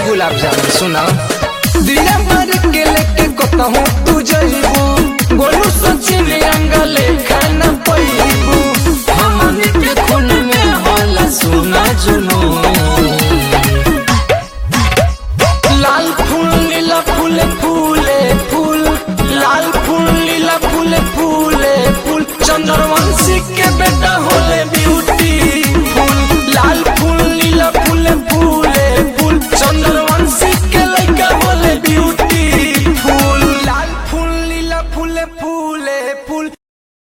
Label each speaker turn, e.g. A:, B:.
A: गुलाब जामुन सुना दिया मार के लेके कतहूँ तू जइबू गोलू सचिन अंगले खाना पैबू हमनी के खून में होला सुना जुनू लाल फूल नीला फूल फूले फूल लाल फूल नीला फूल फूले फूल चंद्रवंशी के बेटा होले ब्यूटी फूल लाल फूल नीला फूल फूले फूल चंद्रवंशी के लड़का होले ब्यूटी फूल लाल फूल नीला फूल फूले फूल